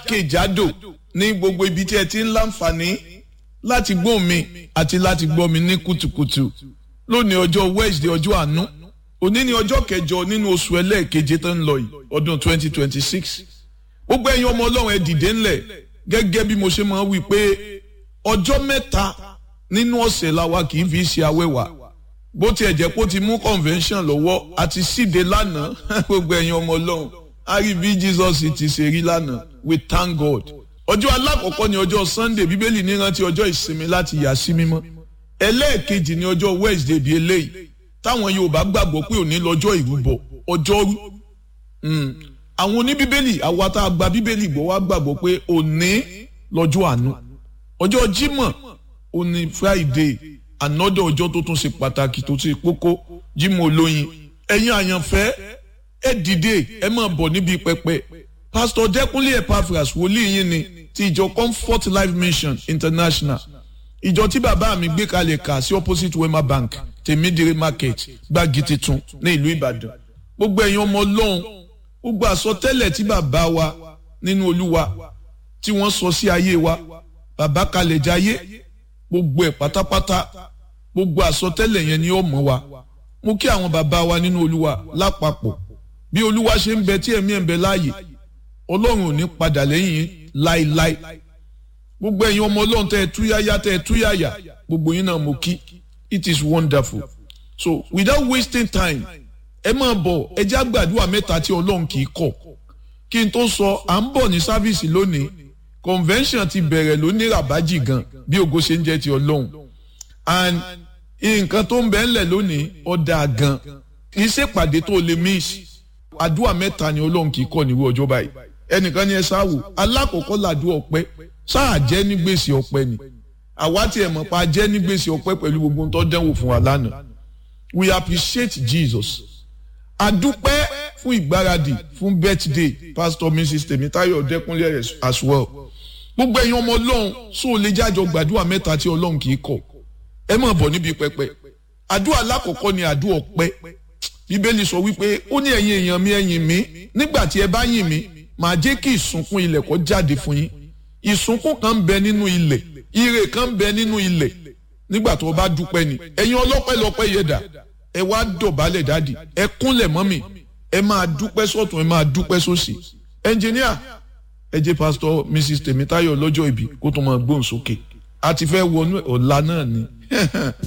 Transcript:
jákèjádò ní gbogbo ibi tí ẹ ti ń láǹfààní láti gbọ́ mi àti láti gbọ́ mi ní kùtùkùtù lónìí ọjọ́ Wednesday ọjọ́ àánú òní ni ọjọ́ kẹjọ nínú oṣù ẹlẹ́ẹ̀keje tó ń lọ yìí ọdún 2026 gbogbo ẹ̀yin ọmọ ọlọ́run ẹ dìde ńlẹ̀ gẹ́gẹ́ bí mo ṣe máa ń wí pé ọjọ́ mẹ́ta nínú ọ̀sẹ̀ la wa kì í fi ṣe awẹ́wà bó tiẹ̀ jẹ́ pé ó ti mú convention lọ́wọ́ àti síde lánàá gbogbo ẹ̀yin ọmọ ọlọ́run a rí bí Jesus ti ṣe rí lánàá we thank God ọjọ́ alákọ̀ọ́kọ́ ni ọjọ́ Sunday bíbélì ní rántí ọjọ́ ìsinmi láti yà sí mímọ́ ẹlẹ́ẹ̀kejì ni ọjọ́ Wednesday bíi eléyìí táwọn Yorùbá gbàgbọ́ pé òní lọ́jọ́ ìrúbọ ọjọ́rú àwọn oníbíbélì àwa tá a gba bíbélì gbọ́ wá gbàgbọ́ pé òní lọ́jọ́ àánú ọjọ́ Jímọ̀ òní Friday ànọ́dọ̀ ọjọ́ tó tún ṣe pàtàkì tó ṣe kókó Jímọ̀ olóyin ẹ̀yin àyànfẹ́ ẹ dìde ẹ máa bọ̀ níbi pẹpẹ Pastor Dẹ́kunlé Epaphras wòlíì yín ni ti ìjọ Comfort Life Mission International ìjọ tí bàbá mi gbé kalẹ̀ kà sí opposite Wema Bank tèmídìrí market gbági titun ní ìlú Ìbàdàn gbogbo ẹ̀yin ọmọ Ọlọ́run gbogbo àsọtẹ́lẹ̀ tí bàbá wa nínú Olúwa tí wọ́n sọ sí ayé wa bàbá kalẹ̀ jayé gbogbo ẹ̀ pátápátá gbogbo àsọtẹ́lẹ̀ yẹn ni ó mọ̀ wa mú kí àwọn bàbá wa nínú Olúwa lápapọ̀ bí Olúwa ṣe ń bẹ tí ẹ̀mí ẹ̀ ń bẹ láàyè Ọlọ́run ò ní padà lẹ́yìn láéláé gbogbo ẹ̀yin ọmọ Ọlọ́run tẹ́ ẹ túyáyá tẹ́ ẹ túyáyá gbogbo yín náà mo kí it is wonderful so without wasting time ẹ máa bọ̀ ẹ já gbàdúrà mẹ́ta tí Ọlọ́run kì í kọ̀ kí n tó sọ à ń bọ̀ ní sáfíìsì lónìí convention ti bẹ̀rẹ̀ lónìí ràbájì gan bí ògo ṣe ń jẹ́ ti Ọlọ́run and nǹkan tó ń bẹ ńlẹ̀ lónìí ọ̀dà gan kì í ṣèpàdé tó lè miss àdúrà mẹ́ta ni Ọlọ́run kì í kọ̀ níwọ̀ ọjọ́ báyìí ẹnìkan ni ẹ sáwò alákọ̀ọ́kọ́ làdúrà ọpẹ́ sáà jẹ́ ní gbèsè ọpẹ́ ni àwa tí ẹ mọ̀ pa jẹ́ ní gbèsè ọpẹ́ pẹ̀lú gbogbo tó dẹ́wò fún wa lánàá we appreciate Jesus adúpẹ́ fún ìgbáradì fún birthday pastor mrs tèmítáyọ̀ dẹ́kunlé as well gbogbo ẹ̀yin ọmọ ọlọ́run sọ ò lè jájọ gbàdúrà mẹ́ta tí ọlọ́run kì í kọ̀ ẹ máa bọ̀ níbi pẹpẹ àdúrà lákọ̀ọ́kọ́ ni àdúrà ọpẹ́ bíbélì sọ wípé ó ní ẹ̀yin èèyàn mi ẹ̀yìn mi nígbà tí ẹ bá yìn mí màá jẹ́ kí ìsúnkún ilẹ̀ kó jáde fún yín ìsúnkún kan ń bẹ nínú ilẹ̀ ire kan ń bẹ nínú ilẹ̀ nígbà tó o bá dúpẹ́ ni ẹ̀yin ọlọ́pẹ́ lọ́pẹ́ yẹ dà ẹ wá dọ̀bálẹ̀ dáàdì ẹ kúnlẹ̀ mọ́mì ẹ máa dúpẹ́ sọ́tún ẹ máa dúpẹ́ sósì ẹnjìníà ẹ jẹ́ pásítọ̀ mrs tèmítáyọ̀ lọ́jọ́ ìbí kó tó máa gbóhùn sókè a ti fẹ́ wọnú ọ̀la náà ni